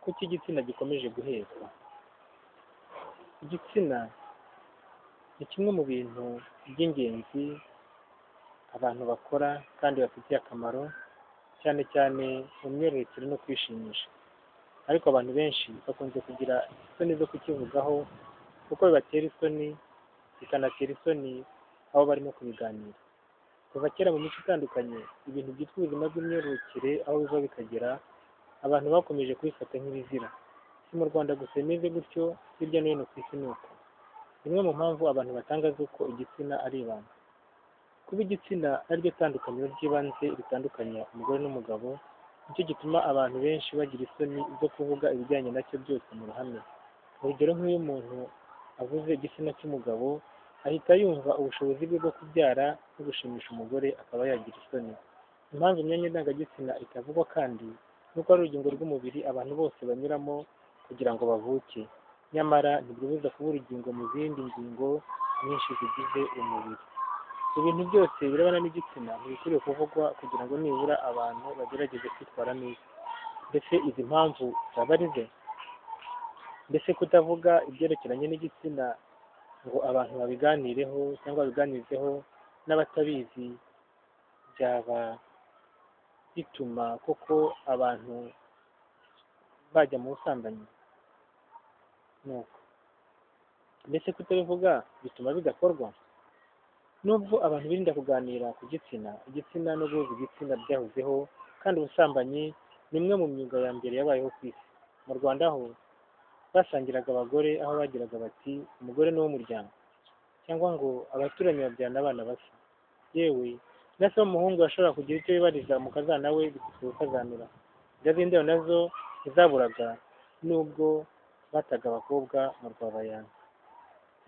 kuki igitsina gikomeje guhezwa? Igitsina ni kimwe mu bintu by'ingenzi abantu bakora kandi bafitiye akamaro, cyane cyane mu myororokere no kwishimisha, ariko abantu benshi bakunze kugira isoni zo kukivugaho kuko bibatera isoni, bikanatera isoni abo barimo kubiganira. Kuva kera mu mico itandukanye, ibintu byitwa ubuzima bw'imyororokere aho biva bikagera, abantu bakomeje kubifata nk'ibizira. Si mu Rwanda gusa bimeze gutyo, hirya no hino ku isi ni uko. Zimwe mu mpamvu abantu batanga z'uko igitsina ari ibanga. Kuba igitsina ari ryo tandukaniro ry'ibanze ritandukanya umugore n'umugabo, ni cyo gituma abantu benshi bagira isoni zo kuvuga ibijyanye na cyo byose mu ruhame. Urugero nk'iyo umuntu avuze igitsina cy'umugabo, ahita yumva ubushobozi bwe bwo kubyara no gushimisha umugore akaba yagira isoni. Impamvu imyanya ndangagitsina itavugwa kandi ni uko ari urugingo rw'umubiri abantu bose banyuramo kugira ngo bavuke, nyamara ntirwibuza kuba urugingo mu zindi ngingo nyinshi zigize umubiri. Ibintu byose birebana n'igitsina ntibikwiriye kuvugwa kugira ngo nibura abantu bagerageze kwitwara neza. Mbese izi mpamvu zaba ari ze? Mbese kutavuga ibyerekeranye n'igitsina ngo abantu babiganireho cyangwa babiganizeho n'abatabizi byaba bituma koko abantu bajya mu busambanyi? Ni uko. Mbese kutabivuga bituma bidakorwa? Nubwo abantu birinda kuganira ku gitsina, igitsina no guhuza igitsina byahozeho, kandi ubusambanyi ni imwe mu myuga ya mbere yabayeho ku isi. Mu Rwanda ho basangiraga abagore aho bagiraga bati umugore ni uw'umuryango cyangwa ngo abaturanyi babyarana abana basa, yewe na se w'umuhungu yashobora kugira icyo yibariza mu kazana we bikazanura. Irya z'indero nazo ntizaburaga nubwo bataga abakobwa mu rwabayanza.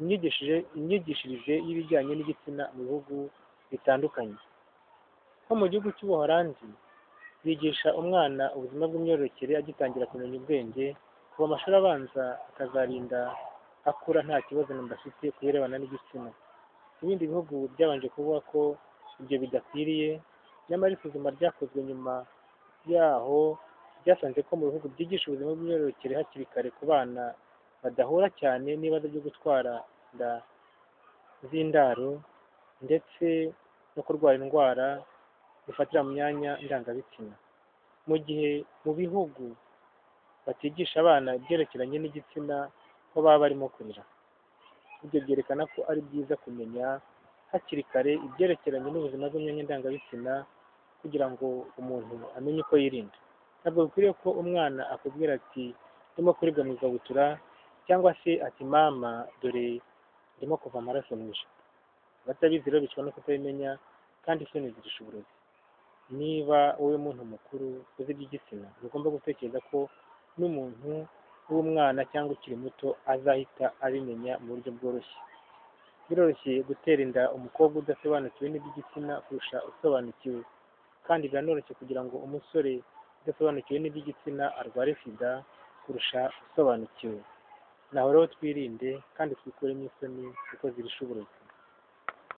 Imyigishirize y'ibijyanye n'igitsina mu bihugu bitandukanye. Nko mu gihugu cy'Ubuholandi, bigisha umwana ubuzima bw'imyororokere agitangira kumenya ubwenge, kuva amashuri abanza akazarinda akura nta kibazo namba afite ku birebana n'igitsina. Ibindi bihugu byabanje kuvuga ko ibyo bidakwiriye, nyamara isuzuma ryakozwe nyuma yaho ryasanze ko mu bihugu byigisha ubuzima bw'imyororokere hakiri kare ku bana badahura cyane n'ibibazo byo gutwara inda z'indaro ndetse no kurwara indwara zifatira mu myanya ndangabitsina. Mu gihe mu bihugu batigisha abana ibyerekeranye n'igitsina ho baba barimo kurira. Ibyo byerekana ko ari byiza kumenya hakiri kare ibyerekeranye n'ubuzima bw'imyanya ndangabitsina kugira ngo umuntu amenye uko yirinda. Ntabwo bikwiriye ko umwana akubwira ati ndimo kuribwa mu ikabutura cyangwa se ati mama dore ndimo kuva amaraso mu ijipo. Abatabizi rero bicwa no kutabimenya kandi isoni zirisha uburozi. Niba wowe muntu mukuru uzi iby'igitsina, ntugomba gutekereza ko n'umuntu w'umwana cyangwa ukiri muto azahita abimenya mu buryo bworoshye. Biroroshye gutera inda umukobwa udasobanukiwe n'iby'igitsina kurusha usobanukiwe, kandi biranoroshye kugira ngo umusore udasobanukiwe n'iby'igitsina arware sida kurusha usobanukiwe. Naho rero twirinde kandi twikuremo isoni kuko zirisha uburozi.